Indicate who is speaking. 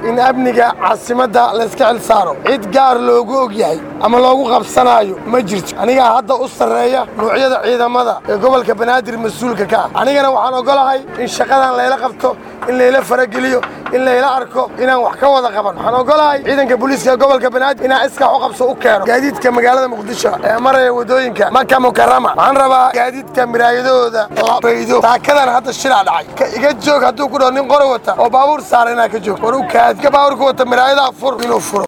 Speaker 1: in amniga caasimadda layska xil saaro cid gaar loogu og yahay ama loogu qabsanaayo ma jirto anigaa hadda u sarreeya nuucyada ciidamada ee gobolka banaadir mas-uulka ka ah anigana waxaan ogolahay in shaqadan layla qabto in layla farageliyo in layla arko inaan wax ka wada qaban waxaan ogolahay ciidanka booliiska ee gobolka banaadir inaan iskax u qabso u keeno gaadiidka magaalada muqdisho ee maraya waddooyinka maka mukarama waxaan rabaa gaadiidka miraayadahooda la faydo taakadan hadda shilaa dhacay ka iga joog hadduu ku dhaho nin qori wata oo baabuur saara inaa ka joog war u kaad ka baabuurka wata miraayadaha fur inuu furo